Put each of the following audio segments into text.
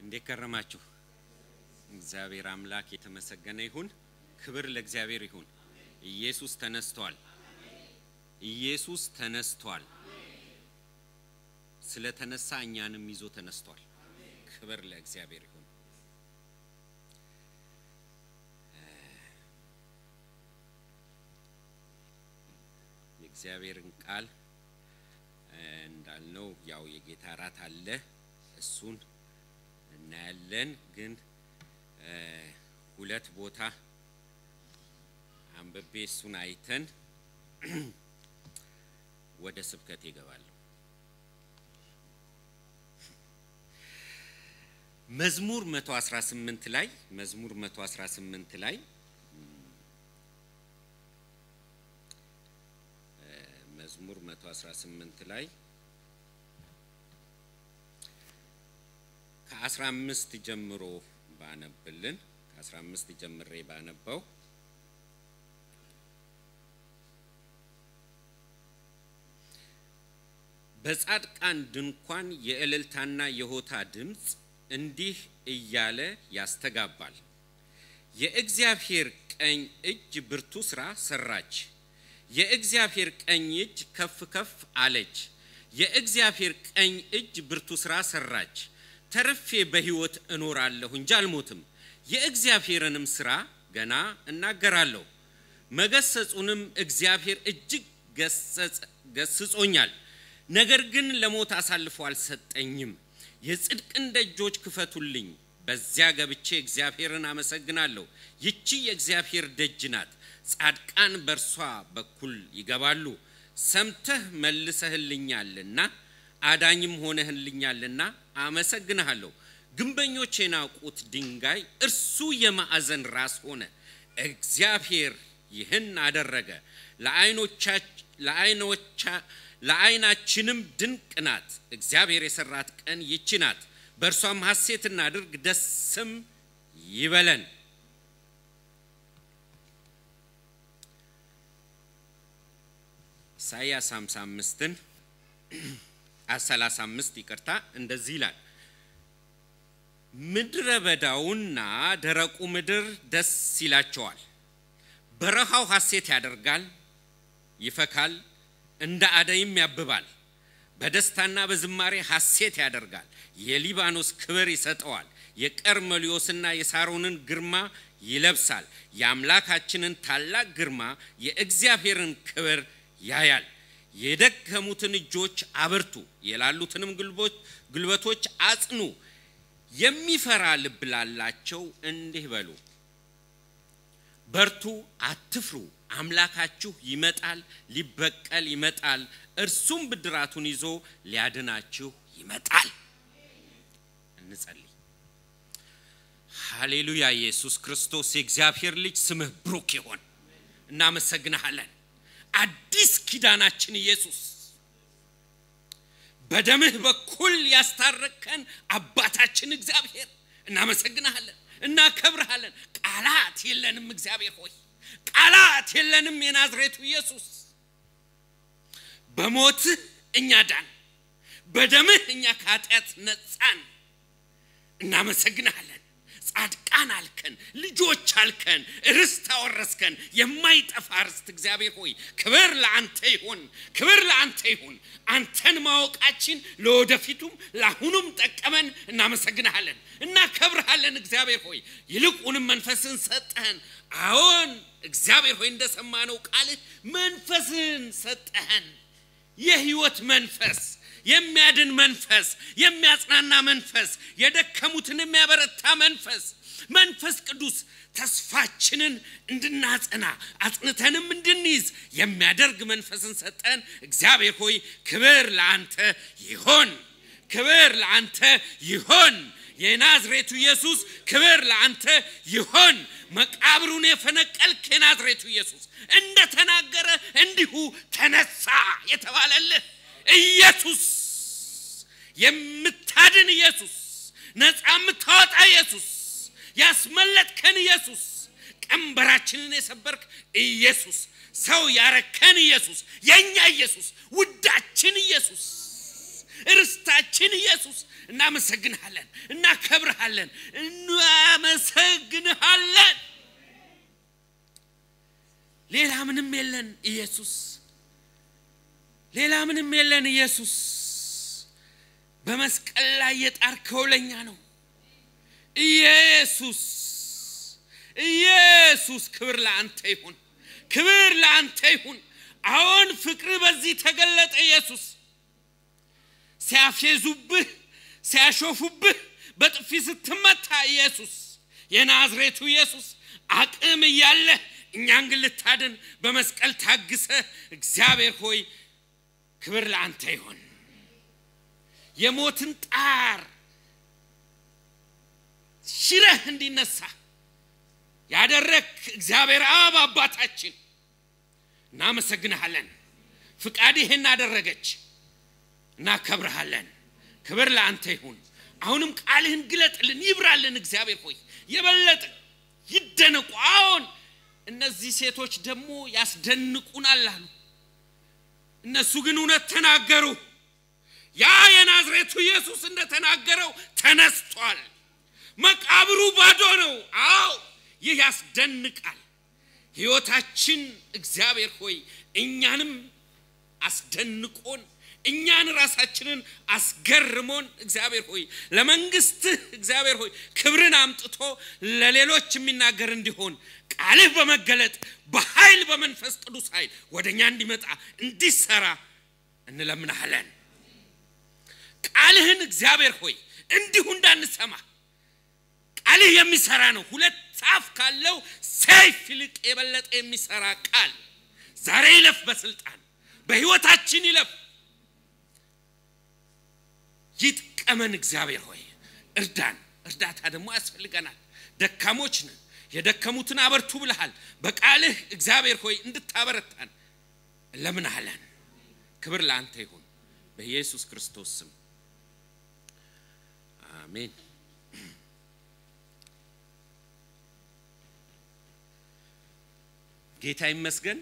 እንዴት ከረማችሁ? እግዚአብሔር አምላክ የተመሰገነ ይሁን። ክብር ለእግዚአብሔር ይሁን። ኢየሱስ ተነስቷል። ኢየሱስ ተነስቷል። ስለተነሳ እኛንም ይዞ ተነስቷል። ክብር ለእግዚአብሔር ይሁን። የእግዚአብሔርን ቃል እንዳልነው ያው የጌታ እራት አለ። እሱን እናያለን። ግን ሁለት ቦታ አንብቤ እሱን አይተን ወደ ስብከት ይገባለሁ። መዝሙር 118 ላይ መዝሙር 118 ላይ መዝሙር 118 ላይ ከ15 ጀምሮ ባነብልን ከ15 ጀምሬ ባነበው በጻድቃን ድንኳን የእልልታና የሆታ ድምፅ እንዲህ እያለ ያስተጋባል። የእግዚአብሔር ቀኝ እጅ ብርቱ ስራ ሰራች። የእግዚአብሔር ቀኝ እጅ ከፍ ከፍ አለች። የእግዚአብሔር ቀኝ እጅ ብርቱ ስራ ሰራች። ተርፌ በሕይወት እኖራለሁ እንጂ አልሞትም። የእግዚአብሔርንም ስራ ገና እናገራለሁ። መገሰጹንም እግዚአብሔር እጅግ ገስጾኛል። ነገር ግን ለሞት አሳልፎ አልሰጠኝም። የጽድቅን ደጆች ክፈቱልኝ፣ በዚያ ገብቼ እግዚአብሔርን አመሰግናለሁ። ይቺ የእግዚአብሔር ደጅ ናት፣ ጻድቃን በእርሷ በኩል ይገባሉ። ሰምተህ መልሰህልኛልና አዳኝም ሆነህልኛልና አመሰግንሃለሁ። ግንበኞች የናቁት ድንጋይ እርሱ የማዕዘን ራስ ሆነ። እግዚአብሔር ይህን አደረገ። ለዓይናችንም ድንቅ ናት። እግዚአብሔር የሰራት ቀን ይቺ ናት። በእርሷም ሐሴት እናድርግ፣ ደስም ይበለን። ኢሳይያስ 55ን 35 ይቅርታ፣ እንደዚህ ይላል ምድረ በዳውና ደረቁ ምድር ደስ ይላቸዋል። በረሃው ሐሴት ያደርጋል፣ ይፈካል፣ እንደ አደይም ያብባል። በደስታና በዝማሬ ሐሴት ያደርጋል። የሊባኖስ ክብር ይሰጠዋል። የቀርሜሎስና የሳሮንን ግርማ ይለብሳል። የአምላካችንን ታላቅ ግርማ የእግዚአብሔርን ክብር ያያል። የደከሙትን እጆች አበርቱ፣ የላሉትንም ጉልበቶች አጽኑ። የሚፈራ ልብ ላላቸው እንዲህ በሉ፣ በርቱ፣ አትፍሩ። አምላካችሁ ይመጣል፣ ሊበቀል ይመጣል፣ እርሱም ብድራቱን ይዞ ሊያድናችሁ ይመጣል። እንጸልይ። ሃሌሉያ! ኢየሱስ ክርስቶስ የእግዚአብሔር ልጅ ስምህ ብሩክ ይሆን። እናመሰግንሃለን። አዲስ ኪዳናችን ኢየሱስ በደምህ በኩል ያስታረቅከን አባታችን እግዚአብሔር እናመሰግንሃለን፣ እናከብርሃለን። ቃላት የለንም እግዚአብሔር ሆይ ቃላት የለንም። የናዝሬቱ ኢየሱስ በሞትህ እኛ ዳን፣ በደምህ እኛ ከኃጢአት ነጻን። እናመሰግንሃለን። ጻድቃን አልከን፣ ልጆች አልከን፣ ርስት አወረስከን፣ የማይጠፋ ርስት። እግዚአብሔር ሆይ ክብር ለአንተ ይሁን፣ ክብር ለአንተ ይሁን። አንተን ማወቃችን ለወደፊቱም ለአሁኑም ጠቀመን። እናመሰግንሃለን፣ እናከብርሃለን። እግዚአብሔር ሆይ ይልቁንም መንፈስን ሰጠህን። አዎን እግዚአብሔር ሆይ እንደሰማነው ቃልህ መንፈስን ሰጠህን። የህይወት መንፈስ የሚያድን መንፈስ፣ የሚያጽናና መንፈስ፣ የደከሙትን የሚያበረታ መንፈስ፣ መንፈስ ቅዱስ ተስፋችንን እንድናጸና አጽንተንም እንድንይዝ የሚያደርግ መንፈስን ሰጠን። እግዚአብሔር ሆይ ክብር ለአንተ ይሆን፣ ክብር ለአንተ ይሆን። የናዝሬቱ ኢየሱስ ክብር ለአንተ ይሆን። መቃብሩን የፈነቀልክ የናዝሬቱ ኢየሱስ እንደተናገረ እንዲሁ ተነሳ የተባለልህ ኢየሱስ የምታድን ኢየሱስ ነፃ የምታወጣ ኢየሱስ ያስመለጥከን ኢየሱስ ቀንበራችንን የሰበርክ ኢየሱስ ሰው ያረከን ኢየሱስ የእኛ ኢየሱስ ውዳችን ኢየሱስ ርስታ ጌታችን ኢየሱስ እናመሰግንሃለን፣ እናከብርሃለን፣ እናመሰግንሃለን። ሌላ ምንም የለን ኢየሱስ፣ ሌላ ምንም የለን ኢየሱስ። በመስቀል ላይ የጣርከው ለኛ ነው ኢየሱስ። ኢየሱስ ክብር ለአንተ ይሁን፣ ክብር ለአንተ ይሁን። አሁን ፍቅር በዚህ ተገለጠ ኢየሱስ። ሲያፌዙብህ ሲያሾፉብህ በጥፊ ስትመታ ኢየሱስ የናዝሬቱ ኢየሱስ አቅም እያለ እኛን ግን ልታድን በመስቀል ታግሰ እግዚአብሔር ሆይ ክብር ለአንተ ይሆን። የሞትን ጣር ሽረህ እንዲነሳ ያደረግ እግዚአብሔር አብ አባታችን እናመሰግንሃለን። ፍቃድ ይህን አደረገች። እናከብርሃለን። ክብር ለአንተ ይሁን። አሁንም ቃልህን ግለጥልን፣ ይብራልን። እግዚአብሔር ሆይ የበለጠ ይደነቁ። አሁን እነዚህ ሴቶች ደግሞ ያስደንቁናል አሉ። እነሱ ግን እውነት ተናገሩ። ያ የናዝሬቱ ኢየሱስ እንደተናገረው ተነስቷል። መቃብሩ ባዶ ነው። አዎ ይህ ያስደንቃል። ሕይወታችን እግዚአብሔር ሆይ እኛንም አስደንቆን እኛን ራሳችንን አስገርሞን እግዚአብሔር ሆይ ለመንግስትህ እግዚአብሔር ሆይ ክብርን አምጥቶ ለሌሎች የሚናገር እንዲሆን ቃልህ በመገለጥ በኃይል በመንፈስ ቅዱስ ኃይል ወደ እኛ እንዲመጣ እንዲሰራ እንለምናለን። ቃልህን እግዚአብሔር ሆይ እንዲሁ እንዳንሰማ ቃልህ የሚሰራ ነው። ሁለት አፍ ካለው ሰይፍ ይልቅ የበለጠ የሚሰራ ቃል ዛሬ ይለፍ፣ በስልጣን በህይወታችን ይለፍ፣ ይጥቀመን። እግዚአብሔር ሆይ እርዳን። እርዳታ ደግሞ ያስፈልገናል። ደካሞች ነን። የደከሙትን አበርቱ ብለሃል። በቃልህ እግዚአብሔር ሆይ እንድታበረታን ለምናለን። ክብር ለአንተ ይሁን በኢየሱስ ክርስቶስ ስም አሜን። ጌታ ይመስገን።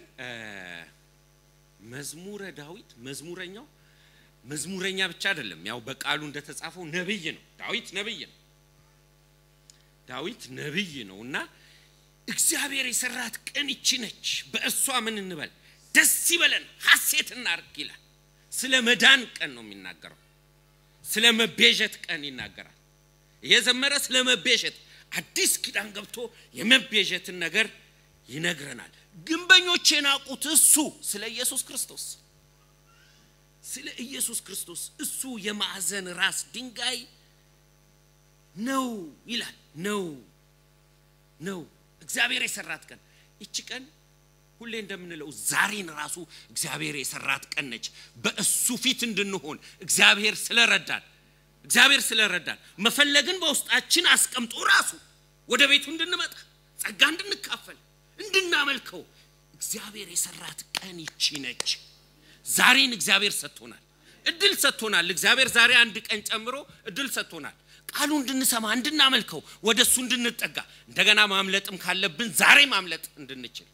መዝሙረ ዳዊት መዝሙረኛው መዝሙረኛ ብቻ አይደለም፣ ያው በቃሉ እንደተጻፈው ነብይ ነው። ዳዊት ነብይ ነው። ዳዊት ነብይ ነው እና እግዚአብሔር የሰራት ቀን ይቺ ነች፣ በእሷ ምን እንበል? ደስ ይበለን፣ ሐሴት እናርግ ይላል። ስለ መዳን ቀን ነው የሚናገረው። ስለ መቤዠት ቀን ይናገራል። እየዘመረ ስለ መቤዠት አዲስ ኪዳን ገብቶ የመቤዠትን ነገር ይነግረናል። ግንበኞች የናቁት እሱ ስለ ኢየሱስ ክርስቶስ ስለ ኢየሱስ ክርስቶስ እሱ የማዕዘን ራስ ድንጋይ ነው ይላል። ነው ነው እግዚአብሔር የሰራት ቀን ይቺ ቀን ሁሌ እንደምንለው ዛሬን ራሱ እግዚአብሔር የሰራት ቀን ነች። በእሱ ፊት እንድንሆን እግዚአብሔር ስለረዳን እግዚአብሔር ስለረዳን መፈለግን በውስጣችን አስቀምጦ ራሱ ወደ ቤቱ እንድንመጣ ጸጋ እንድንካፈል እንድናመልከው እግዚአብሔር የሰራት ቀን ይቺ ነች። ዛሬን እግዚአብሔር ሰጥቶናል፣ እድል ሰጥቶናል። እግዚአብሔር ዛሬ አንድ ቀን ጨምሮ እድል ሰጥቶናል። ቃሉ እንድንሰማ እንድናመልከው፣ ወደ እሱ እንድንጠጋ እንደገና ማምለጥም ካለብን ዛሬ ማምለጥ እንድንችል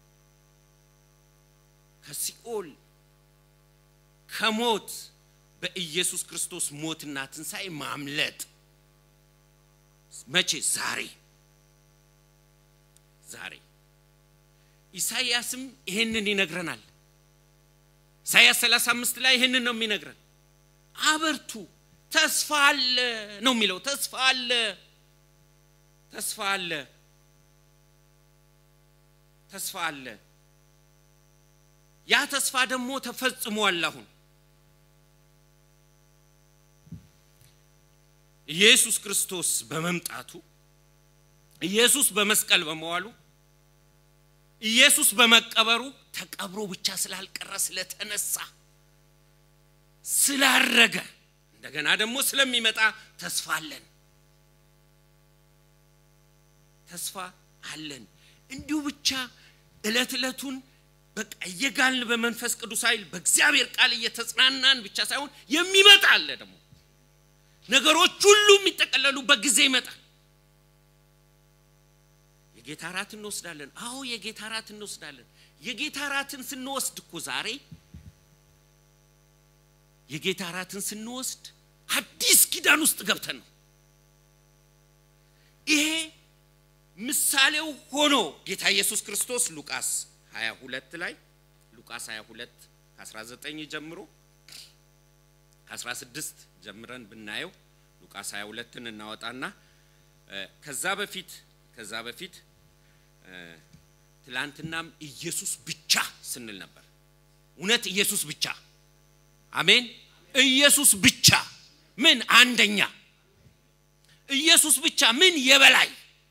ከሲኦል ከሞት በኢየሱስ ክርስቶስ ሞትና ትንሣኤ ማምለጥ መቼ? ዛሬ ዛሬ ኢሳይያስም ይሄንን ይነግረናል። ኢሳይያስ 35 ላይ ይሄንን ነው የሚነግረን። አበርቱ፣ ተስፋ አለ ነው የሚለው። ተስፋ አለ፣ ተስፋ አለ፣ ተስፋ አለ። ያ ተስፋ ደግሞ ተፈጽሟል። አሁን ኢየሱስ ክርስቶስ በመምጣቱ ኢየሱስ በመስቀል በመዋሉ ኢየሱስ በመቀበሩ ተቀብሮ ብቻ ስላልቀረ ስለተነሳ ስላረገ እንደገና ደግሞ ስለሚመጣ ተስፋ አለን። ተስፋ አለን። እንዲሁ ብቻ እለት እለቱን በቃ እየጋልን በመንፈስ ቅዱስ ኃይል በእግዚአብሔር ቃል እየተጽናናን ብቻ ሳይሆን የሚመጣ አለ ደግሞ ነገሮች ሁሉ የሚጠቀለሉበት ጊዜ ይመጣል። የጌታ ራት እንወስዳለን። አዎ የጌታ ራት እንወስዳለን። የጌታ ራትን ስንወስድ እኮ ዛሬ የጌታ ራትን ስንወስድ አዲስ ኪዳን ውስጥ ገብተን ነው። ይሄ ምሳሌው ሆኖ ጌታ ኢየሱስ ክርስቶስ ሉቃስ 22 ላይ ሉቃስ 22 ከ19 ጀምሮ ከ16 ጀምረን ብናየው ሉቃስ 22ን እናወጣና ከዛ በፊት ከዛ በፊት ትላንትናም ኢየሱስ ብቻ ስንል ነበር። እውነት ኢየሱስ ብቻ አሜን። ኢየሱስ ብቻ ምን አንደኛ፣ ኢየሱስ ብቻ ምን የበላይ።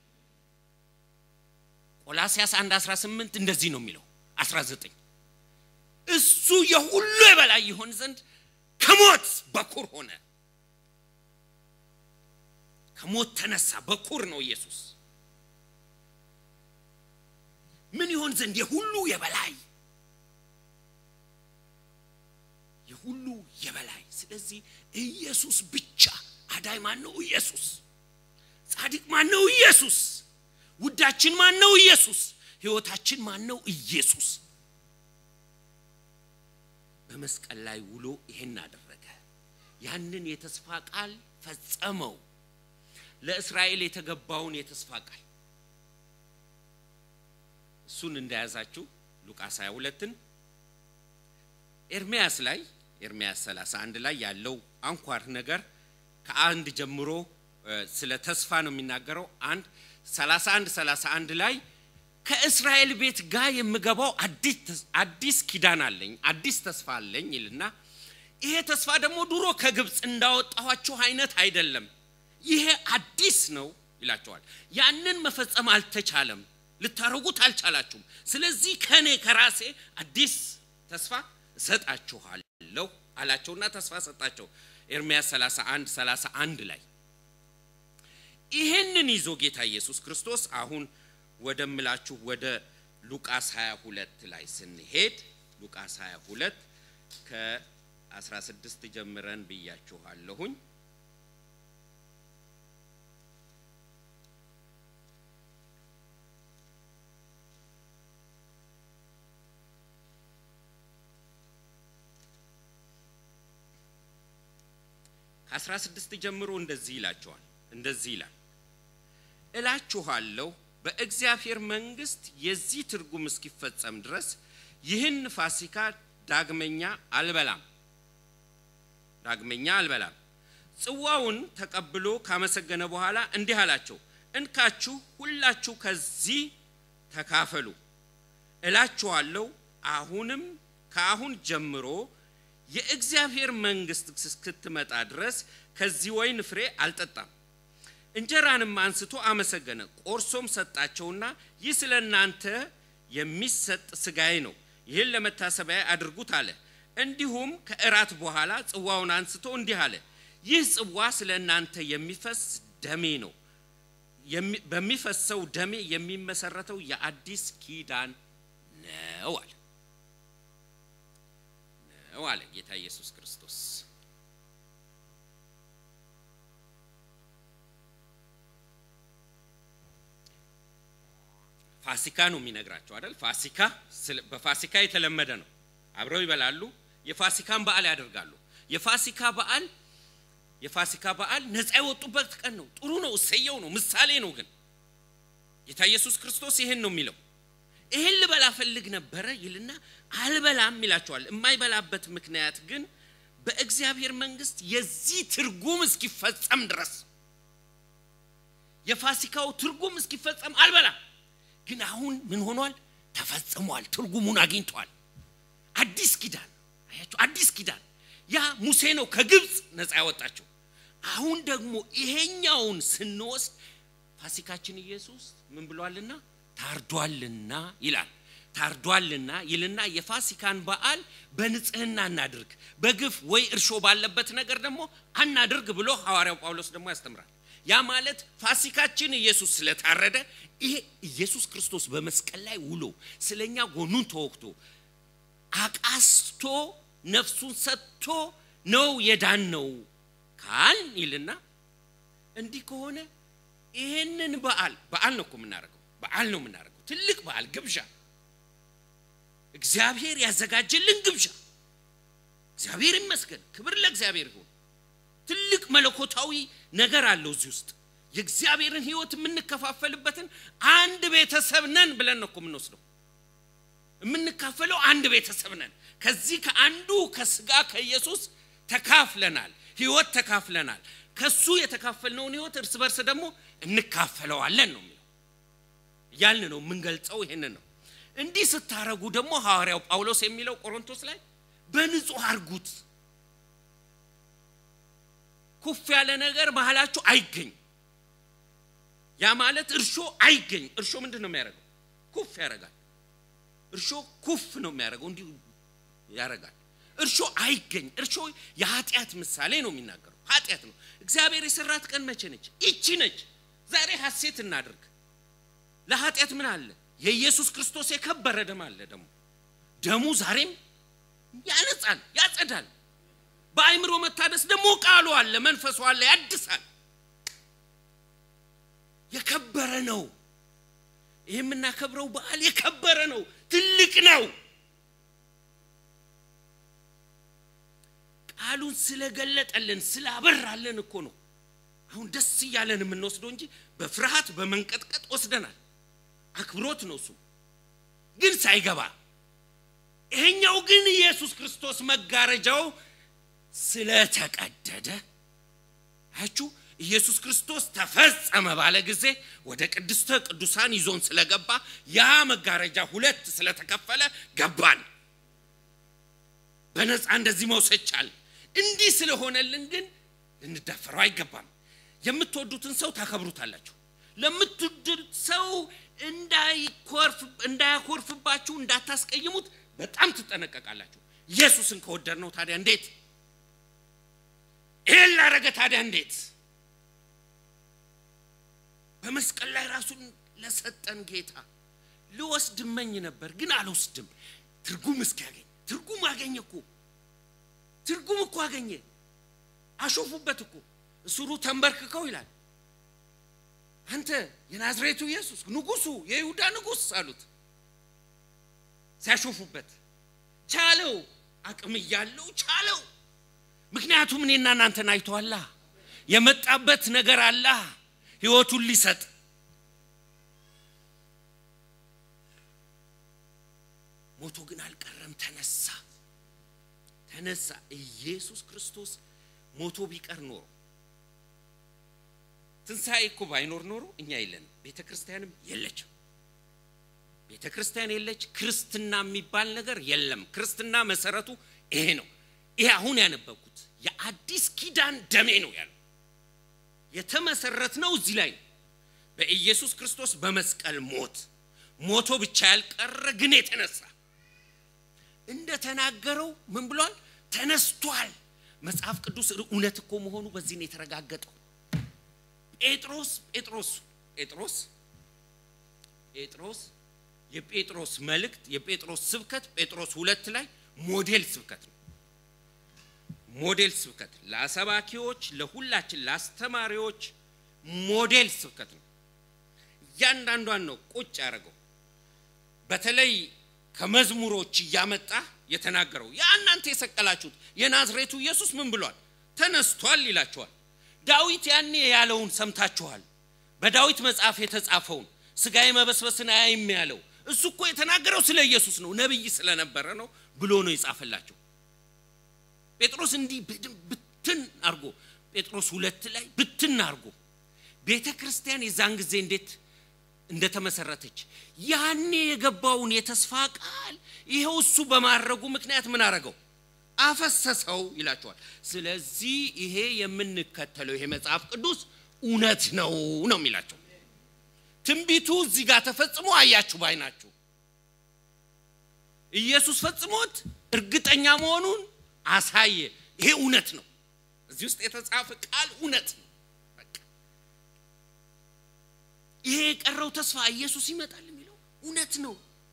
ቆላስያስ 1 18 እንደዚህ ነው የሚለው 19 እሱ የሁሉ የበላይ ይሆን ዘንድ ከሞት በኩር ሆነ። ከሞት ተነሳ፣ በኩር ነው ኢየሱስ። ምን ይሆን ዘንድ የሁሉ የበላይ የሁሉ የበላይ። ስለዚህ ኢየሱስ ብቻ አዳይ ማን ነው? ኢየሱስ። ጻድቅ ማን ነው? ኢየሱስ። ውዳችን ማን ነው? ኢየሱስ። ሕይወታችን ማን ነው? ኢየሱስ። በመስቀል ላይ ውሎ ይሄን አደረገ። ያንን የተስፋ ቃል ፈጸመው። ለእስራኤል የተገባውን የተስፋ ቃል እሱን እንደያዛችሁ ሉቃስ 22ን ኤርሚያስ ላይ ኤርሚያስ 31 ላይ ያለው አንኳር ነገር ከአንድ ጀምሮ ስለ ተስፋ ነው የሚናገረው። አንድ 31 31 ላይ ከእስራኤል ቤት ጋር የምገባው አዲስ ኪዳን አለኝ፣ አዲስ ተስፋ አለኝ ይልና ይሄ ተስፋ ደግሞ ድሮ ከግብፅ እንዳወጣኋችሁ አይነት አይደለም፣ ይሄ አዲስ ነው ይላቸዋል። ያንን መፈጸም አልተቻለም፣ ልታረጉት አልቻላችሁም። ስለዚህ ከኔ ከራሴ አዲስ ተስፋ እሰጣችኋለሁ አላቸውና ተስፋ ሰጣቸው። ኤርምያስ 31 31 ላይ ይህንን ይዞ ጌታ ኢየሱስ ክርስቶስ አሁን ወደምላችሁ ወደ ሉቃስ 22 ላይ ስንሄድ ሉቃስ 22 ከ16 ጀምረን ብያችኋለሁኝ። ከአስራ ስድስት ጀምሮ እንደዚህ ይላቸዋል። እንደዚህ ይላል እላችኋለሁ በእግዚአብሔር መንግሥት የዚህ ትርጉም እስኪፈጸም ድረስ ይህን ፋሲካ ዳግመኛ አልበላም ዳግመኛ አልበላም። ጽዋውን ተቀብሎ ካመሰገነ በኋላ እንዲህ አላቸው፣ እንካችሁ ሁላችሁ ከዚህ ተካፈሉ። እላችኋለሁ አሁንም ከአሁን ጀምሮ የእግዚአብሔር መንግሥት እስክትመጣ ድረስ ከዚህ ወይን ፍሬ አልጠጣም። እንጀራንም አንስቶ አመሰገነ፣ ቆርሶም ሰጣቸውና ይህ ስለ እናንተ የሚሰጥ ሥጋዬ ነው፣ ይህን ለመታሰቢያ አድርጉት አለ። እንዲሁም ከእራት በኋላ ጽዋውን አንስቶ እንዲህ አለ፣ ይህ ጽዋ ስለ እናንተ የሚፈስ ደሜ ነው፣ በሚፈሰው ደሜ የሚመሰረተው የአዲስ ኪዳን ነው አለ ነው አለ ጌታ ኢየሱስ ክርስቶስ። ፋሲካ ነው የሚነግራቸው አይደል? ፋሲካ በፋሲካ የተለመደ ነው። አብረው ይበላሉ። የፋሲካን በዓል ያደርጋሉ። የፋሲካ በዓል የፋሲካ በዓል ነፃ የወጡበት ቀን ነው። ጥሩ ነው፣ እሰየው ነው፣ ምሳሌ ነው። ግን ጌታ ኢየሱስ ክርስቶስ ይሄን ነው የሚለው። ይሄን ልበላ ፈልግ ነበረ ይልና አልበላም ይላቸዋል። የማይበላበት ምክንያት ግን በእግዚአብሔር መንግሥት የዚህ ትርጉም እስኪፈጸም ድረስ የፋሲካው ትርጉም እስኪፈጸም አልበላም። ግን አሁን ምን ሆኗል? ተፈጽሟል። ትርጉሙን አግኝቷል። አዲስ ኪዳን አያችሁ፣ አዲስ ኪዳን ያ ሙሴ ነው ከግብፅ ነፃ ያወጣቸው። አሁን ደግሞ ይሄኛውን ስንወስድ ፋሲካችን ኢየሱስ ምን ብሏልና ታርዷልና ይላል። ታርዷልና ይልና የፋሲካን በዓል በንጽህና እናድርግ፣ በግፍ ወይ እርሾ ባለበት ነገር ደግሞ አናድርግ ብሎ ሐዋርያው ጳውሎስ ደግሞ ያስተምራል። ያ ማለት ፋሲካችን ኢየሱስ ስለታረደ ይሄ ኢየሱስ ክርስቶስ በመስቀል ላይ ውሎ ስለኛ ጎኑን ተወቅቶ አቃስቶ ነፍሱን ሰጥቶ ነው የዳን ነው ካል ይልና እንዲህ ከሆነ ይሄንን በዓል በዓል ነው እኮ የምናደርገው በዓል ነው የምናደርገው ትልቅ በዓል ግብዣ እግዚአብሔር ያዘጋጀልን ግብዣ እግዚአብሔር ይመስገን ክብር ለእግዚአብሔር ይሁን ትልቅ መለኮታዊ ነገር አለው እዚህ ውስጥ የእግዚአብሔርን ህይወት የምንከፋፈልበትን አንድ ቤተሰብ ነን ብለን ነው እኮ የምንወስደው የምንካፈለው አንድ ቤተሰብ ነን ከዚህ ከአንዱ ከስጋ ከኢየሱስ ተካፍለናል ህይወት ተካፍለናል ከሱ የተካፈልነውን ህይወት እርስ በርስ ደግሞ እንካፈለዋለን ነው የሚለው ያልን ነው የምንገልጸው ይህንን ነው እንዲህ ስታረጉ ደግሞ ሐዋርያው ጳውሎስ የሚለው ቆሮንቶስ ላይ በንጹህ አርጉት ኩፍ ያለ ነገር መሀላችሁ አይገኝ ያ ማለት እርሾ አይገኝ እርሾ ምንድን ነው የሚያደርገው ኩፍ ያደርጋል እርሾ ኩፍ ነው የሚያደርገው እንዲሁ ያደርጋል እርሾ አይገኝ እርሾ የኃጢአት ምሳሌ ነው የሚናገረው ኃጢአት ነው እግዚአብሔር የሰራት ቀን መቼ ነች ይቺ ነች ዛሬ ሐሴት እናድርግ ለኃጢአት ምን አለ የኢየሱስ ክርስቶስ የከበረ ደም አለ ደግሞ ደሙ ዛሬም ያነጻል ያጸዳል በአይምሮ መታደስ ደግሞ ቃሉ አለ መንፈሱ አለ ያድሳል የከበረ ነው ይህ የምናከብረው በዓል የከበረ ነው ትልቅ ነው ቃሉን ስለገለጠልን ስላበራልን እኮ ነው አሁን ደስ እያለን የምንወስደው እንጂ በፍርሃት በመንቀጥቀጥ ወስደናል አክብሮት ነው እሱ ግን ሳይገባ ይሄኛው ግን ኢየሱስ ክርስቶስ መጋረጃው ስለተቀደደ አያችሁ ኢየሱስ ክርስቶስ ተፈጸመ ባለ ጊዜ ወደ ቅድስተ ቅዱሳን ይዞን ስለገባ ያ መጋረጃ ሁለት ስለተከፈለ ገባን በነፃ እንደዚህ መውሰድ ቻል እንዲህ ስለሆነልን ግን ልንዳፈረው አይገባም የምትወዱትን ሰው ታከብሩታላችሁ ለምትወዱት ሰው እንዳያኮርፍባችሁ እንዳታስቀይሙት በጣም ትጠነቀቃላችሁ ኢየሱስን ከወደድ ነው ታዲያ እንዴት ይህን ላረገ ታዲያ እንዴት በመስቀል ላይ ራሱን ለሰጠን ጌታ ልወስድ መኝ ነበር ግን አልወስድም ትርጉም እስኪያገኝ ትርጉም አገኘ እኮ ትርጉም እኮ አገኘ አሾፉበት እኮ እስሩ ተንበርክከው ይላል አንተ የናዝሬቱ ኢየሱስ ንጉሱ የይሁዳ ንጉስ አሉት ሲያሾፉበት ቻለው አቅም እያለው ቻለው ምክንያቱም እኔና እናንተን አይተዋላ የመጣበት ነገር አላ ህይወቱን ሊሰጥ ሞቶ ግን አልቀረም ተነሳ ተነሳ ኢየሱስ ክርስቶስ ሞቶ ቢቀር ኖሮ ትንሣኤ እኮ ባይኖር ኖሮ እኛ የለንም ቤተ ክርስቲያንም የለችም ቤተ ክርስቲያን የለች ክርስትና የሚባል ነገር የለም ክርስትና መሰረቱ ይሄ ነው ይሄ አሁን ያነበብኩት የአዲስ ኪዳን ደሜ ነው ያለው የተመሰረት ነው እዚህ ላይ ነው በኢየሱስ ክርስቶስ በመስቀል ሞት ሞቶ ብቻ ያልቀረ ግን የተነሳ እንደተናገረው ምን ብሏል ተነስቷል መጽሐፍ ቅዱስ እውነት እኮ መሆኑ በዚህ ነው የተረጋገጠው ጴጥሮስ ጴጥሮስ ጴጥሮስ ጴጥሮስ የጴጥሮስ መልእክት የጴጥሮስ ስብከት ጴጥሮስ ሁለት ላይ ሞዴል ስብከት ነው ሞዴል ስብከት ለአሰባኪዎች ለሁላችን ለአስተማሪዎች ሞዴል ስብከት ነው እያንዳንዷን ነው ቁጭ ያደረገው በተለይ ከመዝሙሮች እያመጣ የተናገረው ያ እናንተ የሰቀላችሁት የናዝሬቱ ኢየሱስ ምን ብሏል ተነስቷል ይላቸዋል ዳዊት ያኔ ያለውን ሰምታችኋል በዳዊት መጽሐፍ የተጻፈውን ስጋዬ መበስበስን አያይም ያለው እሱ እኮ የተናገረው ስለ ኢየሱስ ነው ነብይ ስለነበረ ነው ብሎ ነው የጻፈላቸው ጴጥሮስ እንዲህ ብትን አርጎ ጴጥሮስ ሁለት ላይ ብትን አርጎ ቤተ ክርስቲያን የዛን ጊዜ እንዴት እንደተመሰረተች ያኔ የገባውን የተስፋ ቃል ይኸው እሱ በማድረጉ ምክንያት ምን አረገው አፈሰሰው ይላቸዋል ስለዚህ ይሄ የምንከተለው ይሄ መጽሐፍ ቅዱስ እውነት ነው ነው የሚላቸው ትንቢቱ እዚህ ጋር ተፈጽሞ አያችሁ ባይናችሁ ኢየሱስ ፈጽሞት እርግጠኛ መሆኑን አሳየ ይሄ እውነት ነው እዚህ ውስጥ የተጻፈ ቃል እውነት ነው ይሄ የቀረው ተስፋ ኢየሱስ ይመጣል የሚለው እውነት ነው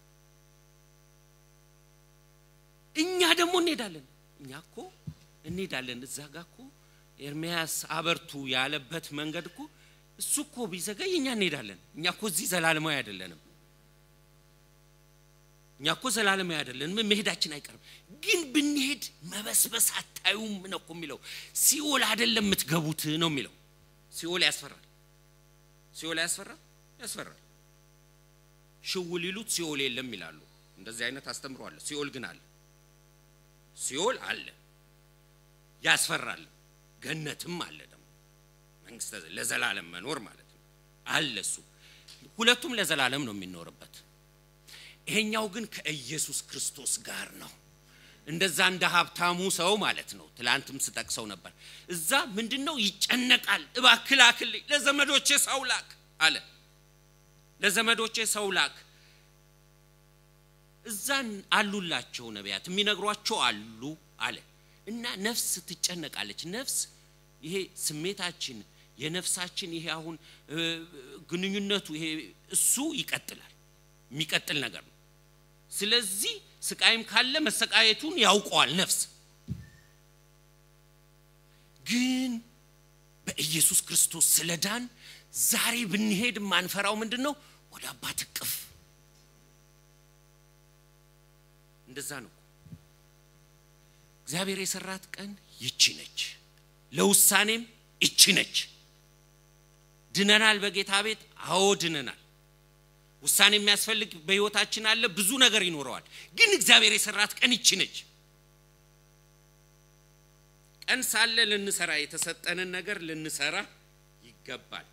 እኛ ደግሞ እንሄዳለን እኛ እኮ እንሄዳለን እዛ ጋ እኮ ኤርሚያስ አበርቱ ያለበት መንገድ እኮ እሱ እኮ ቢዘገይ እኛ እንሄዳለን እኛ እኮ እዚህ ዘላለማዊ አይደለንም እኛ እኮ ዘላለማዊ አይደለንም፣ መሄዳችን አይቀርም። ግን ብንሄድ መበስበስ አታዩም ነው እኮ የሚለው። ሲኦል አይደለም የምትገቡት ነው የሚለው። ሲኦል ያስፈራል። ሲኦል ያስፈራል፣ ያስፈራል። ሽው ሊሉት ሲኦል የለም ይላሉ። እንደዚህ አይነት አስተምሮ አለ። ሲኦል ግን አለ። ሲኦል አለ፣ ያስፈራል። ገነትም አለ ደግሞ መንግስተ ለዘላለም መኖር ማለት ነው አለ። እሱ ሁለቱም ለዘላለም ነው የሚኖርበት። ይሄኛው ግን ከኢየሱስ ክርስቶስ ጋር ነው። እንደዛ እንደ ሀብታሙ ሰው ማለት ነው። ትላንትም ስጠቅሰው ነበር። እዛ ምንድን ነው ይጨነቃል። እባክህ ላክልኝ፣ ለዘመዶቼ ሰው ላክ አለ። ለዘመዶቼ ሰው ላክ። እዛ አሉላቸው ነቢያት የሚነግሯቸው አሉ አለ እና ነፍስ ትጨነቃለች። ነፍስ ይሄ ስሜታችን የነፍሳችን ይሄ አሁን ግንኙነቱ ይሄ እሱ ይቀጥላል፣ የሚቀጥል ነገር ነው። ስለዚህ ስቃይም ካለ መሰቃየቱን ያውቀዋል ነፍስ። ግን በኢየሱስ ክርስቶስ ስለዳን ዛሬ ብንሄድ የማንፈራው ምንድን ነው? ወደ አባት እቅፍ። እንደዛ ነው። እግዚአብሔር የሰራት ቀን ይቺ ነች። ለውሳኔም ይቺ ነች። ድነናል በጌታ ቤት። አዎ ድነናል። ውሳኔ የሚያስፈልግ በህይወታችን አለ። ብዙ ነገር ይኖረዋል። ግን እግዚአብሔር የሰራት ቀን ይቺ ነች። ቀን ሳለ ልንሰራ የተሰጠንን ነገር ልንሰራ ይገባል።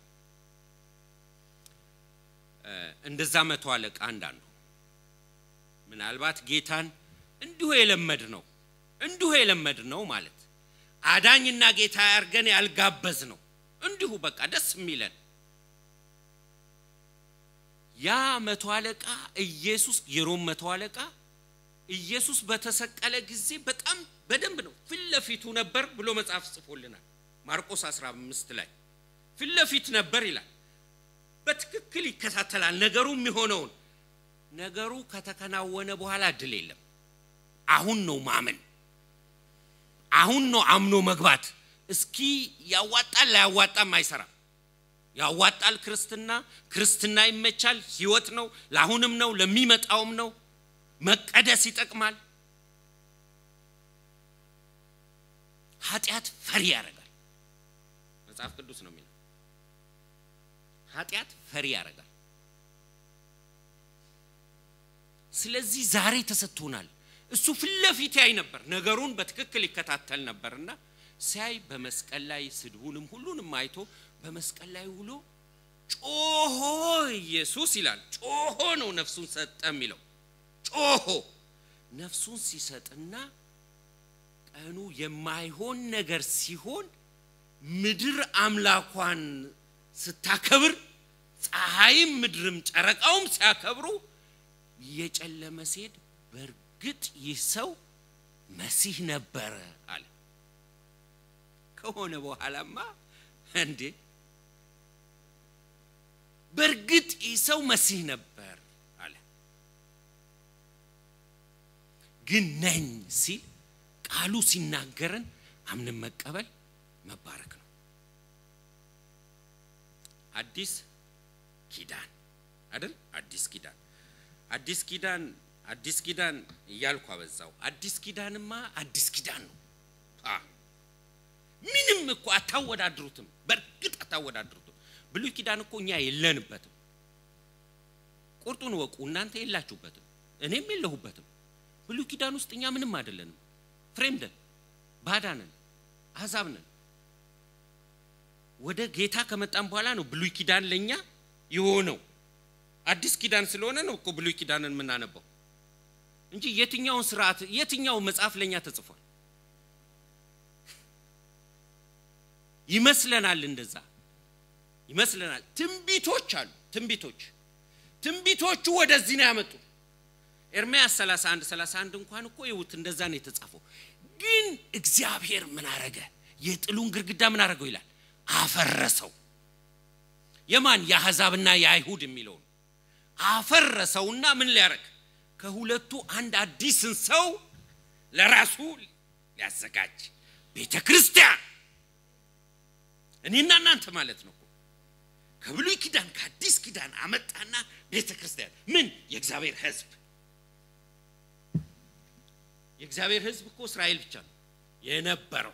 እንደዛ መቶ አለቃ አንዳንዱ ምናልባት ጌታን እንዲሁ የለመድ ነው እንዲሁ የለመድ ነው ማለት አዳኝና ጌታ ያርገን ያልጋበዝ ነው እንዲሁ በቃ ደስ የሚለን ያ መቶ አለቃ ኢየሱስ የሮም መቶ አለቃ ኢየሱስ በተሰቀለ ጊዜ በጣም በደንብ ነው ፊት ለፊቱ ነበር ብሎ መጽሐፍ ጽፎልናል። ማርቆስ 15 ላይ ፊት ለፊት ነበር ይላል። በትክክል ይከታተላል ነገሩ የሚሆነውን። ነገሩ ከተከናወነ በኋላ እድል የለም። አሁን ነው ማመን፣ አሁን ነው አምኖ መግባት። እስኪ ያዋጣል ላያዋጣም አይሰራም። ያዋጣል ክርስትና፣ ክርስትና ይመቻል፣ ህይወት ነው፣ ለአሁንም ነው፣ ለሚመጣውም ነው። መቀደስ ይጠቅማል። ኃጢአት ፈሪ ያደርጋል። መጽሐፍ ቅዱስ ነው የሚለው ኃጢአት ፈሪ ያደርጋል። ስለዚህ ዛሬ ተሰጥቶናል። እሱ ፊት ለፊት ያይ ነበር፣ ነገሩን በትክክል ይከታተል ነበርና ሲያይ በመስቀል ላይ ስድቡንም ሁሉንም አይቶ በመስቀል ላይ ውሎ ጮሆ ኢየሱስ ይላል። ጮሆ ነው ነፍሱን ሰጠ የሚለው ጮሆ ነፍሱን ሲሰጥና ቀኑ የማይሆን ነገር ሲሆን ምድር አምላኳን ስታከብር ፀሐይም ምድርም ጨረቃውም ሲያከብሩ እየጨለመ ሲሄድ በእርግጥ ይህ ሰው መሲህ ነበረ አለ። ከሆነ በኋላማ እንዴ በእርግጥ ይህ ሰው መሲህ ነበር አለ። ግን ነኝ ሲል ቃሉ ሲናገረን አምንን መቀበል መባረክ ነው። አዲስ ኪዳን አይደል? አዲስ ኪዳን አዲስ ኪዳን አዲስ ኪዳን እያልኩ አበዛው። አዲስ ኪዳንማ አዲስ ኪዳን ነው። ምንም እኮ አታወዳድሩትም። በእርግጥ አታወዳድሩትም። ብሉይ ኪዳን እኮ እኛ የለንበትም። ቁርጡን ወቁ። እናንተ የላችሁበትም፣ እኔም የለሁበትም። ብሉይ ኪዳን ውስጥ እኛ ምንም አይደለንም። ፍሬምደን ባዳ ነን፣ አሕዛብ ነን። ወደ ጌታ ከመጣን በኋላ ነው ብሉይ ኪዳን ለእኛ የሆነው። አዲስ ኪዳን ስለሆነ ነው እኮ ብሉይ ኪዳንን የምናነባው እንጂ የትኛውን ስርዓት የትኛው መጽሐፍ ለእኛ ተጽፏል ይመስለናል። እንደዛ ይመስለናል። ትንቢቶች አሉ። ትንቢቶች ትንቢቶቹ ወደዚህ ነው ያመጡ። ኤርምያስ 31 31 እንኳን እኮ ይውት እንደዛ ነው የተጻፈው። ግን እግዚአብሔር ምን አረገ? የጥሉን ግድግዳ ምን አረገው ይላል አፈረሰው። የማን የአሕዛብና የአይሁድ የሚለውን አፈረሰውና ምን ሊያረግ ከሁለቱ አንድ አዲስን ሰው ለራሱ ሊያዘጋጅ ቤተ ክርስቲያን እኔና እናንተ ማለት ነው። ከብሉይ ኪዳን ከአዲስ ኪዳን አመጣና ቤተ ክርስቲያን ምን የእግዚአብሔር ሕዝብ የእግዚአብሔር ሕዝብ እኮ እስራኤል ብቻ ነው የነበረው።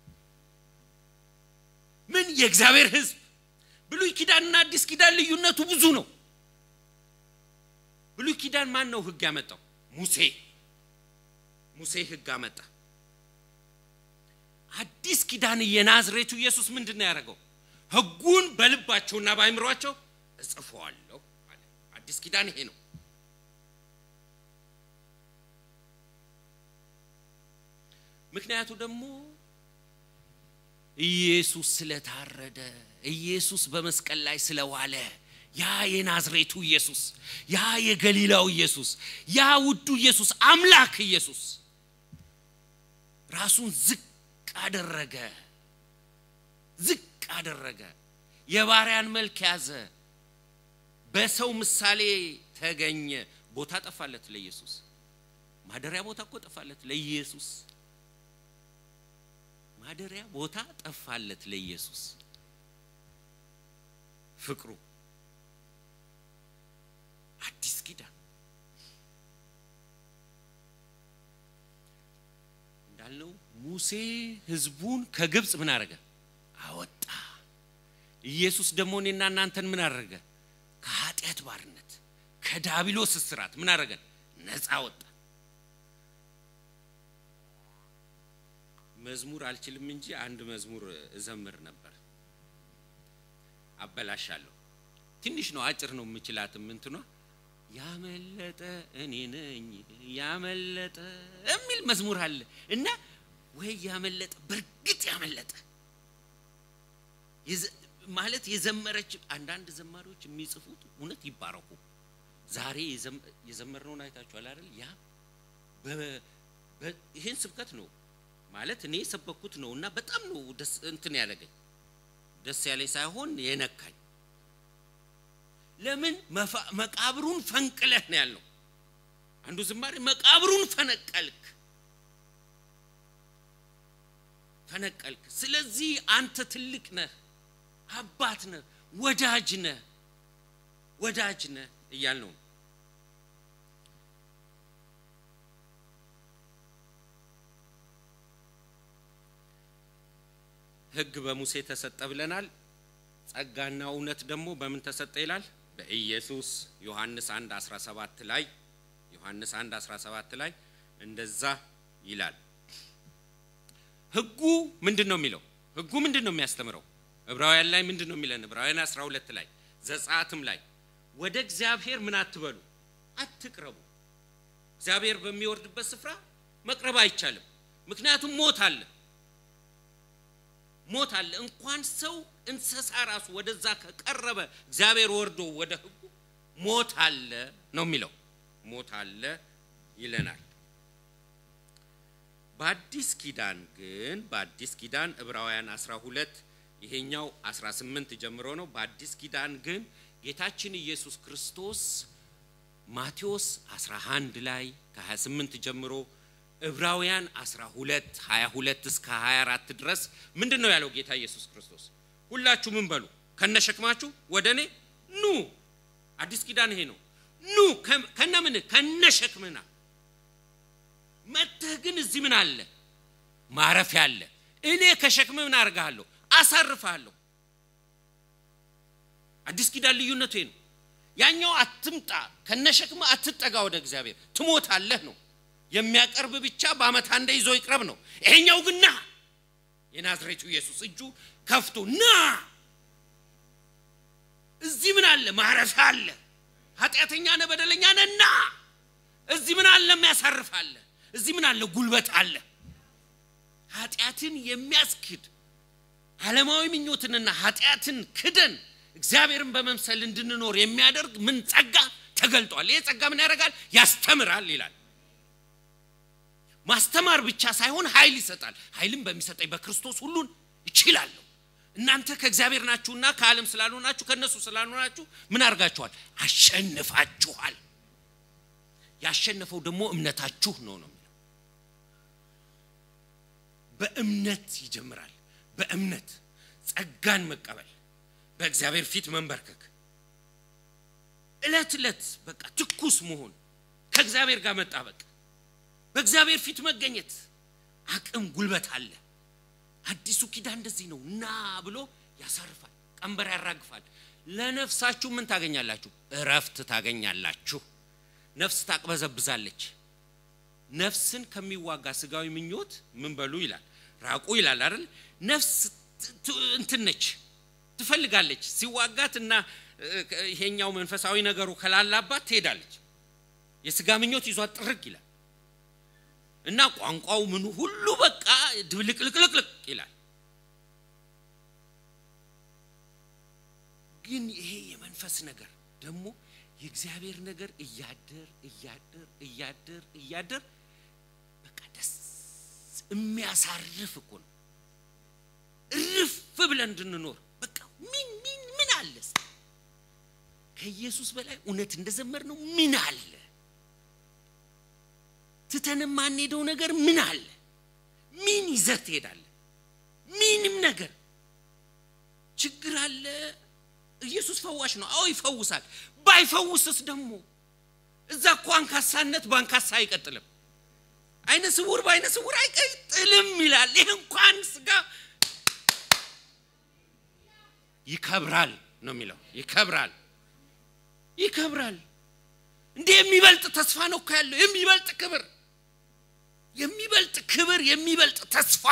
ምን የእግዚአብሔር ሕዝብ ብሉይ ኪዳንና አዲስ ኪዳን ልዩነቱ ብዙ ነው። ብሉይ ኪዳን ማን ነው ሕግ ያመጣው? ሙሴ ሙሴ ሕግ አመጣ። አዲስ ኪዳን የናዝሬቱ ኢየሱስ ምንድን ነው ያደረገው? ሕጉን በልባቸውና በአይምሯቸው እጽፈዋለሁ አለ። አዲስ ኪዳን ይሄ ነው። ምክንያቱ ደግሞ ኢየሱስ ስለታረደ ኢየሱስ በመስቀል ላይ ስለዋለ ያ የናዝሬቱ ኢየሱስ ያ የገሊላው ኢየሱስ ያ ውዱ ኢየሱስ አምላክ ኢየሱስ ራሱን ዝቅ አደረገ፣ ዝቅ አደረገ። የባሪያን መልክ ያዘ፣ በሰው ምሳሌ ተገኘ። ቦታ ጠፋለት ለኢየሱስ። ማደሪያ ቦታ እኮ ጠፋለት ለኢየሱስ። ማደሪያ ቦታ ጠፋለት ለኢየሱስ። ፍቅሩ አዲስ ኪዳን እንዳልነው ሙሴ ሕዝቡን ከግብፅ ምን አደረገ? አወጣ። ኢየሱስ ደግሞ እኔና እናንተን ምን አደረገ? ከኃጢአት ባርነት ከዳቢሎስ እስራት ምን አደረገን? ነፃ ወጣ። መዝሙር አልችልም እንጂ አንድ መዝሙር እዘምር ነበር። አበላሻለሁ። ትንሽ ነው፣ አጭር ነው የምችላትም እንትኗ ያመለጠ እኔ ነኝ ያመለጠ የሚል መዝሙር አለ እና ወይ ያመለጠ በእርግጥ ያመለጠ ማለት የዘመረች አንዳንድ ዘማሪዎች የሚጽፉት እውነት ይባረኩ። ዛሬ የዘመርነውን አይታችኋል አይደል? ያ ይህን ስብከት ነው ማለት እኔ የሰበኩት ነው እና በጣም ነው ደስ እንትን ያለገኝ ደስ ያለኝ ሳይሆን የነካኝ ለምን መቃብሩን ፈንቅለህ ነው ያልነው። አንዱ ዝማሬ መቃብሩን ፈነቀልክ ፈነቀልክ። ስለዚህ አንተ ትልቅ ነህ፣ አባት ነህ፣ ወዳጅ ነህ፣ ወዳጅ ነህ እያልነው ነው። ሕግ በሙሴ ተሰጠ ብለናል። ጸጋና እውነት ደግሞ በምን ተሰጠ ይላል? በኢየሱስ ዮሐንስ 1 17 ላይ ዮሐንስ 1 17 ላይ እንደዛ ይላል። ሕጉ ምንድን ነው የሚለው? ሕጉ ምንድን ነው የሚያስተምረው? ዕብራውያን ላይ ምንድን ነው የሚለን? ዕብራውያን 12 ላይ ዘጸአትም ላይ ወደ እግዚአብሔር ምን አትበሉ፣ አትቅረቡ። እግዚአብሔር በሚወርድበት ስፍራ መቅረብ አይቻልም። ምክንያቱም ሞት አለ ሞት አለ። እንኳን ሰው እንስሳ ራሱ ወደዛ ከቀረበ እግዚአብሔር ወርዶ ወደ ሕጉ ሞት አለ ነው የሚለው። ሞት አለ ይለናል። በአዲስ ኪዳን ግን በአዲስ ኪዳን ዕብራውያን 12 ይሄኛው 18 ጀምሮ ነው። በአዲስ ኪዳን ግን ጌታችን ኢየሱስ ክርስቶስ ማቴዎስ 11 ላይ ከ28 ጀምሮ ዕብራውያን 12 22 እስከ 24 ድረስ ምንድን ነው ያለው ጌታ ኢየሱስ ክርስቶስ? ሁላችሁ ምን በሉ ከነሸክማችሁ ወደ እኔ ኑ። አዲስ ኪዳን ይሄ ነው። ኑ ከነ ምን ከነሸክምና መጥተህ ግን እዚህ ምን አለ ማረፊያ አለ። እኔ ከሸክም ምን አደርግሃለሁ? አሳርፍሃለሁ። አዲስ ኪዳን ልዩነቱ ይሄ ነው። ያኛው አትምጣ ከነሸክም አትጠጋ ወደ እግዚአብሔር ትሞታለህ ነው የሚያቀርብ ብቻ በዓመት አንዴ ይዞ ይቅረብ ነው። ይሄኛው ግን ና የናዝሬቱ ኢየሱስ እጁ ከፍቶ ና እዚህ ምን አለ ማረፊያ አለ። ኃጢአተኛ ነህ በደለኛ ነህ ና እዚህ ምን አለ የሚያሳርፍ አለ። እዚህ ምን አለ ጉልበት አለ። ኃጢአትን የሚያስክድ ዓለማዊ ምኞትንና ኃጢአትን ክደን እግዚአብሔርን በመምሰል እንድንኖር የሚያደርግ ምን ጸጋ ተገልጧል። ይሄ ጸጋ ምን ያደርጋል? ያስተምራል ይላል። ማስተማር ብቻ ሳይሆን ኃይል ይሰጣል። ኃይልም በሚሰጠኝ በክርስቶስ ሁሉን ይችላለሁ። እናንተ ከእግዚአብሔር ናችሁና ከዓለም ስላልሆናችሁ ከእነሱ ስላልሆናችሁ ምን አድርጋችኋል? አሸንፋችኋል። ያሸነፈው ደግሞ እምነታችሁ ነው ነው የሚለው። በእምነት ይጀምራል። በእምነት ጸጋን መቀበል፣ በእግዚአብሔር ፊት መንበርከክ፣ እለት እለት በቃ ትኩስ መሆን፣ ከእግዚአብሔር ጋር መጣበቅ በእግዚአብሔር ፊት መገኘት አቅም ጉልበት አለ አዲሱ ኪዳን እንደዚህ ነው ና ብሎ ያሳርፋል ቀንበር ያራግፋል ለነፍሳችሁ ምን ታገኛላችሁ እረፍት ታገኛላችሁ ነፍስ ታቅበዘብዛለች ነፍስን ከሚዋጋ ስጋዊ ምኞት ምን በሉ ይላል ራቁ ይላል አይደል ነፍስ እንትን ነች ትፈልጋለች ሲዋጋት እና ይሄኛው መንፈሳዊ ነገሩ ከላላባት ትሄዳለች የስጋ ምኞት ይዟት ጥርግ ይላል እና ቋንቋው ምኑ ሁሉ በቃ ድብልቅልቅልቅልቅ ይላል ግን ይሄ የመንፈስ ነገር ደግሞ የእግዚአብሔር ነገር እያደር እያደር እያደር እያደር በቃ ደስ የሚያሳርፍ እኮ ነው እርፍ ብለን እንድንኖር በቃ ምን ምን ምን አለ ከኢየሱስ በላይ እውነት እንደዘመር ነው ምን አለ ትተን የማንሄደው ነገር ምን አለ ምን ይዘህ ትሄዳለህ ምንም ነገር ችግር አለ ኢየሱስ ፈዋሽ ነው አዎ ይፈውሳል ባይፈውስስ ደግሞ እዛ እኮ አንካሳነት በአንካሳ አይቀጥልም አይነ ስውር በአይነ ስውር አይቀጥልም ይላል ይህ እንኳን ስጋ ይከብራል ነው የሚለው ይከብራል ይከብራል እንዴ የሚበልጥ ተስፋ ነው እኮ ያለው የሚበልጥ ክብር የሚበልጥ ክብር የሚበልጥ ተስፋ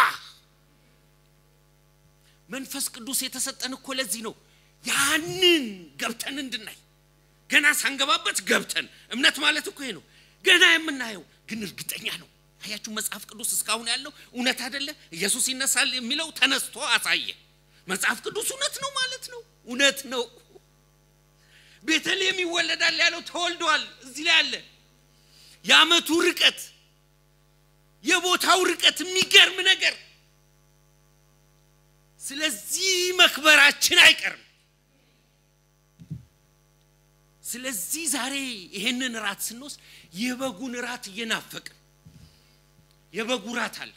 መንፈስ ቅዱስ የተሰጠን እኮ ለዚህ ነው ያንን ገብተን እንድናይ ገና ሳንገባበት ገብተን እምነት ማለት እኮ ይሄ ነው ገና የምናየው ግን እርግጠኛ ነው አያችሁ መጽሐፍ ቅዱስ እስካሁን ያለው እውነት አይደለ ኢየሱስ ይነሳል የሚለው ተነስቶ አሳየ መጽሐፍ ቅዱስ እውነት ነው ማለት ነው እውነት ነው ቤተልሔም ይወለዳል ያለው ተወልደዋል እዚህ ላይ አለ የአመቱ ርቀት የቦታው ርቀት የሚገርም ነገር ስለዚህ መክበራችን አይቀርም ስለዚህ ዛሬ ይሄንን ራት ስንወስድ የበጉን ራት እየናፈቅን የበጉ ራት አለ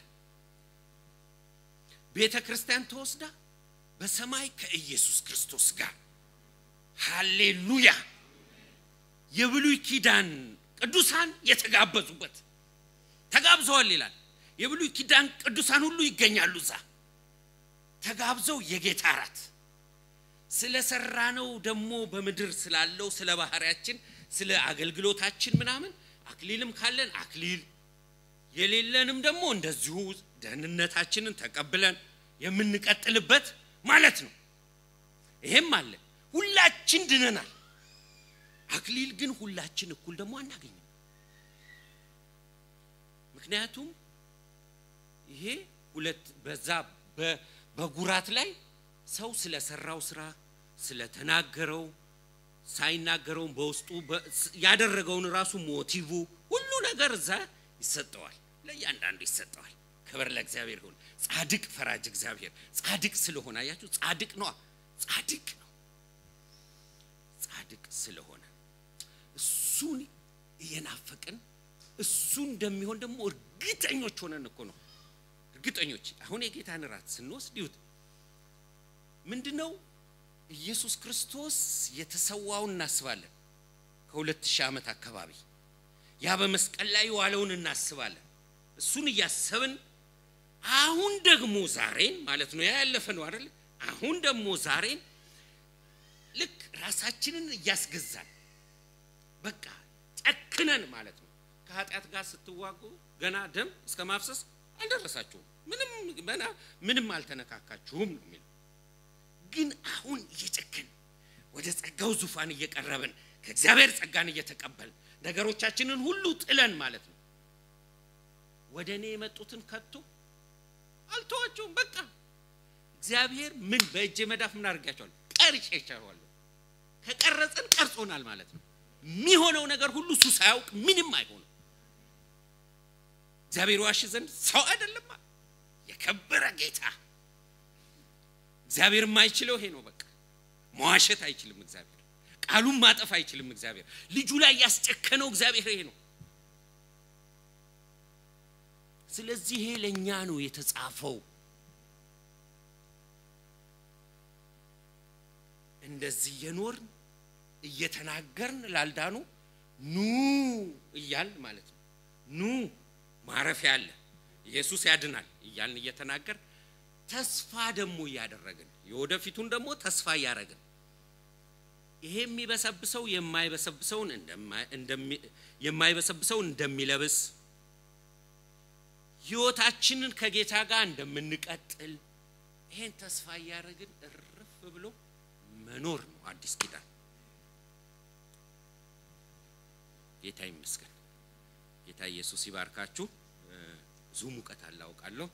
ቤተ ክርስቲያን ተወስዳ በሰማይ ከኢየሱስ ክርስቶስ ጋር ሃሌሉያ የብሉይ ኪዳን ቅዱሳን የተጋበዙበት ተጋብዘዋል ይላል የብሉይ ኪዳን ቅዱሳን ሁሉ ይገኛሉ እዛ ተጋብዘው የጌታ ራት ስለ ሰራነው ደግሞ በምድር ስላለው ስለ ባህሪያችን ስለ አገልግሎታችን ምናምን አክሊልም ካለን አክሊል የሌለንም ደግሞ እንደዚሁ ደህንነታችንን ተቀብለን የምንቀጥልበት ማለት ነው ይሄም አለ ሁላችን ድነናል አክሊል ግን ሁላችን እኩል ደግሞ አናገኝም ምክንያቱም ይሄ ሁለት በዛ በጉራት ላይ ሰው ስለሰራው ስራ ስለተናገረው ሳይናገረውም በውስጡ ያደረገውን ራሱ ሞቲቭ ሁሉ ነገር እዛ ይሰጠዋል ለእያንዳንዱ ይሰጠዋል ክብር ለእግዚአብሔር ይሁን ጻድቅ ፈራጅ እግዚአብሔር ጻድቅ ስለሆነ አያችሁ ጻድቅ ነዋ ጻድቅ ነው ጻድቅ ስለሆነ እሱን እየናፈቅን እሱ እንደሚሆን ደግሞ እርግጠኞች ሆነን እኮ ነው እርግጠኞች አሁን የጌታን ራት ስንወስድ ይሁት ምንድነው ኢየሱስ ክርስቶስ የተሰዋውን እናስባለን ከሁለት ሺህ ዓመት አካባቢ ያ በመስቀል ላይ የዋለውን እናስባለን እሱን እያሰብን አሁን ደግሞ ዛሬን ማለት ነው ያ ያለፈ ነው አይደል አሁን ደግሞ ዛሬን ልክ ራሳችንን እያስገዛን በቃ ጨክነን ማለት ነው ከኃጢአት ጋር ስትዋጉ ገና ደም እስከ ማፍሰስ አልደረሳችሁም ምንም ገና ምንም አልተነካካችሁም ነው የሚለው ግን አሁን እየጨከን ወደ ጸጋው ዙፋን እየቀረብን ከእግዚአብሔር ጸጋን እየተቀበልን ነገሮቻችንን ሁሉ ጥለን ማለት ነው ወደ እኔ የመጡትን ከቶ አልተዋቸውም በቃ እግዚአብሔር ምን በእጄ መዳፍ ምን አድርጋቸዋለሁ ቀርጬ ይቻለዋለሁ ከቀረጽን ቀርጾናል ማለት ነው የሚሆነው ነገር ሁሉ እሱ ሳያውቅ ምንም አይሆንም እግዚአብሔር ዋሽ ዘንድ ሰው አይደለም የከበረ ጌታ እግዚአብሔር የማይችለው ይሄ ነው በቃ መዋሸት አይችልም እግዚአብሔር ቃሉን ማጠፍ አይችልም እግዚአብሔር ልጁ ላይ ያስጨከነው እግዚአብሔር ይሄ ነው ስለዚህ ይሄ ለእኛ ነው የተጻፈው እንደዚህ እየኖርን እየተናገርን ላልዳኑ ኑ እያል ማለት ነው ኑ ማረፊያ አለ፣ ኢየሱስ ያድናል እያልን እየተናገር ተስፋ ደግሞ እያደረግን የወደፊቱን ደግሞ ተስፋ እያደረግን ይሄ የሚበሰብሰው የማይበሰብሰውን የማይበሰብሰውን እንደሚለብስ ህይወታችንን ከጌታ ጋር እንደምንቀጥል ይሄን ተስፋ እያደረግን እርፍ ብሎ መኖር ነው አዲስ ኪዳን። ጌታ ይመስገን። ጌታ ኢየሱስ ይባርካችሁ። ብዙ ሙቀት አለ አውቃለሁ፣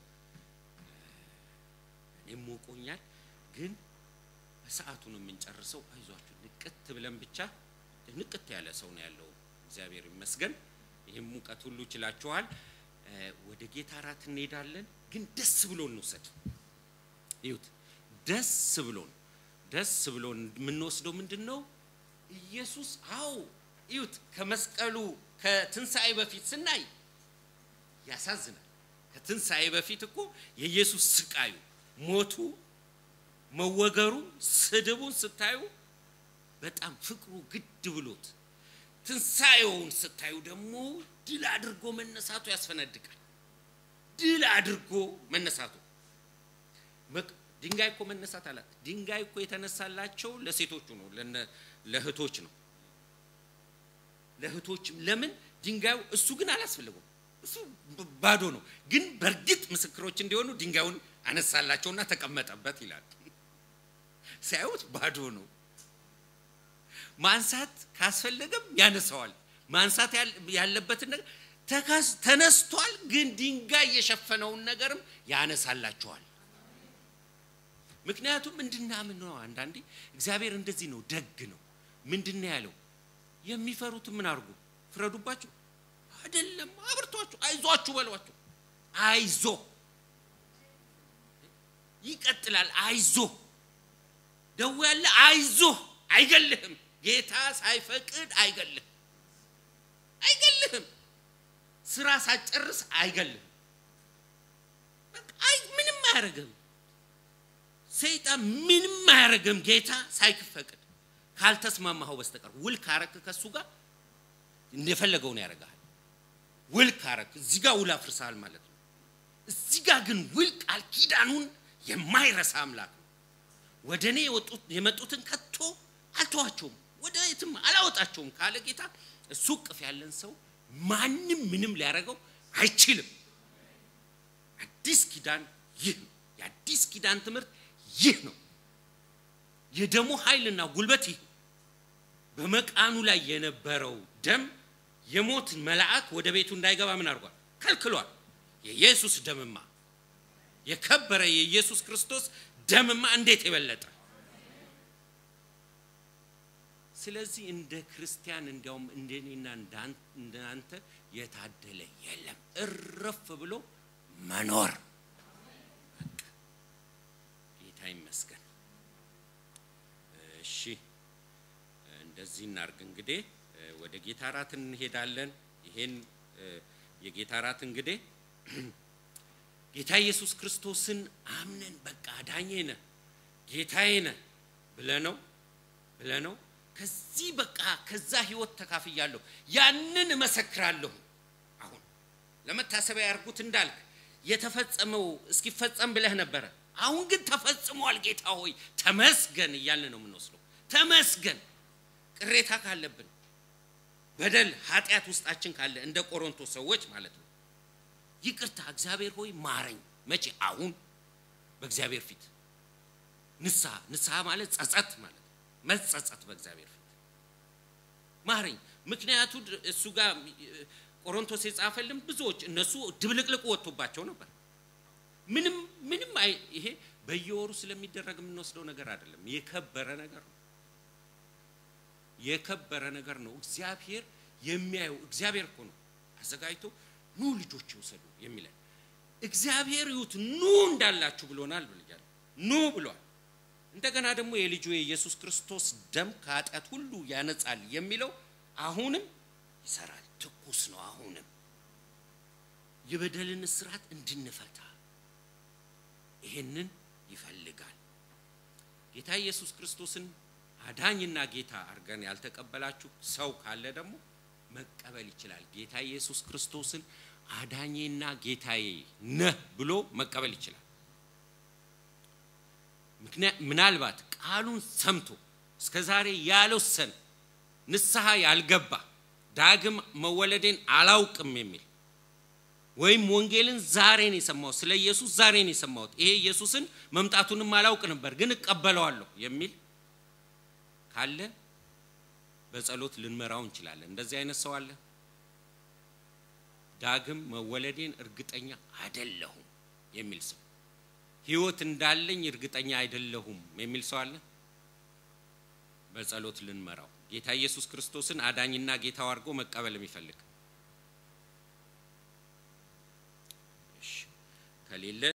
እኔም ሞቆኛል። ግን በሰዓቱ ነው የምንጨርሰው። አይዟችሁ፣ ንቅት ብለን ብቻ ንቅት ያለ ሰው ነው ያለው። እግዚአብሔር ይመስገን። ይህም ሙቀት ሁሉ ችላችኋል። ወደ ጌታ እራት እንሄዳለን፣ ግን ደስ ብሎን እንውሰድ። ይሁት ደስ ብሎን ደስ ብሎን የምንወስደው ምንድን ነው? ኢየሱስ አዎ ይሁት ከመስቀሉ ከትንሣኤ በፊት ስናይ ያሳዝናል። ከትንሣኤ በፊት እኮ የኢየሱስ ስቃዩ፣ ሞቱ፣ መወገሩ፣ ስድቡን ስታዩ በጣም ፍቅሩ ግድ ብሎት ትንሣኤውን ስታዩ ደግሞ ድል አድርጎ መነሳቱ ያስፈነድቃል። ድል አድርጎ መነሳቱ ድንጋይ እኮ መነሳት አላት። ድንጋይ እኮ የተነሳላቸው ለሴቶቹ ነው፣ ለእህቶች ነው። ለእህቶችም ለምን ድንጋዩ እሱ ግን አላስፈልገውም። እሱ ባዶ ነው። ግን በእርግጥ ምስክሮች እንዲሆኑ ድንጋዩን አነሳላቸውና ተቀመጠበት ይላል። ሲያዩት ባዶ ነው። ማንሳት ካስፈለገም ያነሳዋል። ማንሳት ያለበትን ነገር ተነስቷል፣ ግን ድንጋይ የሸፈነውን ነገርም ያነሳላቸዋል። ምክንያቱም እንድናምን ነው። አንዳንዴ እግዚአብሔር እንደዚህ ነው፣ ደግ ነው። ምንድን ነው ያለው? የሚፈሩትን ምን አድርጉ? ፍረዱባቸው አይደለም፣ አብርቷቸው፣ አይዟችሁ በሏቸው። አይዞ ይቀጥላል። አይዞ ደዌ ያለ አይዞ፣ አይገልህም። ጌታ ሳይፈቅድ አይገልህም፣ አይገልህም። ስራ ሳጨርስ አይገልህም። አይ ምንም አያደርግም። ሰይጣን ምንም አያደርግም። ጌታ ሳይፈቅድ ካልተስማማኸው በስተቀር ውል ካረክ ከሱ ጋር እንደፈለገውን ያደርግሃል። ውል ካረክ እዚህ ጋር ውል አፍርሰሃል ማለት ነው። እዚህ ጋር ግን ውል ቃል ኪዳኑን የማይረሳ አምላክ ነው። ወደ እኔ የመጡትን ከቶ አልተዋቸውም፣ ወደ የትም አላወጣቸውም ካለ ጌታ እሱ እቅፍ ያለን ሰው ማንም ምንም ሊያደርገው አይችልም። አዲስ ኪዳን ይህ ነው። የአዲስ ኪዳን ትምህርት ይህ ነው። የደሙ ኃይልና ጉልበት ይህ በመቃኑ ላይ የነበረው ደም የሞት መልአክ ወደ ቤቱ እንዳይገባ ምን አድርጓል? ከልክሏል። የኢየሱስ ደምማ የከበረ የኢየሱስ ክርስቶስ ደምማ እንዴት የበለጠ! ስለዚህ እንደ ክርስቲያን እንዲያውም እንደኔና እንዳንተ የታደለ የለም። እረፍ ብሎ መኖር ጌታ ይመስገን። እሺ እንደዚህ እናርግ። እንግዲህ ወደ ጌታ እራት እንሄዳለን። ይሄን የጌታ እራት እንግዲህ ጌታ ኢየሱስ ክርስቶስን አምነን በቃ አዳኜ ነህ ጌታዬ ነህ ብለነው ብለነው ከዚህ በቃ ከዛ ህይወት ተካፍያለሁ፣ ያንን እመሰክራለሁ። አሁን ለመታሰቢያ ያርጉት እንዳልክ የተፈጸመው እስኪፈጸም ብለህ ነበረ። አሁን ግን ተፈጽሟል። ጌታ ሆይ ተመስገን እያልን ነው የምንወስደው። ተመስገን። ቅሬታ ካለብን በደል ኃጢአት ውስጣችን ካለ እንደ ቆሮንቶስ ሰዎች ማለት ነው ይቅርታ እግዚአብሔር ሆይ ማረኝ። መቼ? አሁን በእግዚአብሔር ፊት ንስሐ ንስሐ ማለት ጸጸት ማለት መጸጸት በእግዚአብሔር ፊት ማረኝ። ምክንያቱ እሱ ጋር ቆሮንቶስ የጻፈልን ብዙዎች እነሱ ድብልቅልቁ ወጥቶባቸው ነበር። ምንም ምንም አይ ይሄ በየወሩ ስለሚደረግ የምንወስደው ነገር አይደለም። የከበረ ነገር ነው። የከበረ ነገር ነው። እግዚአብሔር የሚያየው እግዚአብሔር እኮ ነው አዘጋጅቶ ኑ ልጆች ይውሰዱ የሚለን እግዚአብሔር ይሁት ኑ እንዳላችሁ ብሎናል ብያለሁ። ኑ ብሏል። እንደገና ደግሞ የልጁ የኢየሱስ ክርስቶስ ደም ከኃጢአት ሁሉ ያነጻል የሚለው አሁንም ይሰራል። ትኩስ ነው። አሁንም የበደልን እስራት እንድንፈታ ይሄንን ይፈልጋል። ጌታ ኢየሱስ ክርስቶስን አዳኝና ጌታ አድርገን ያልተቀበላችሁ ሰው ካለ ደግሞ መቀበል ይችላል። ጌታ ኢየሱስ ክርስቶስን አዳኜና ጌታዬ ነህ ብሎ መቀበል ይችላል። ምናልባት ቃሉን ሰምቶ እስከ ዛሬ ያልወሰነ ንስሐ ያልገባ ዳግም መወለዴን አላውቅም የሚል ወይም ወንጌልን ዛሬ ነው የሰማሁት፣ ስለ ኢየሱስ ዛሬ ነው የሰማሁት፣ ይሄ ኢየሱስን መምጣቱንም አላውቅ ነበር ግን እቀበለዋለሁ የሚል ካለ በጸሎት ልንመራው እንችላለን። እንደዚህ አይነት ሰው አለ። ዳግም መወለዴን እርግጠኛ አይደለሁም የሚል ሰው፣ ሕይወት እንዳለኝ እርግጠኛ አይደለሁም የሚል ሰው አለ። በጸሎት ልንመራው ጌታ ኢየሱስ ክርስቶስን አዳኝና ጌታው አድርጎ መቀበል የሚፈልግ ከሌለ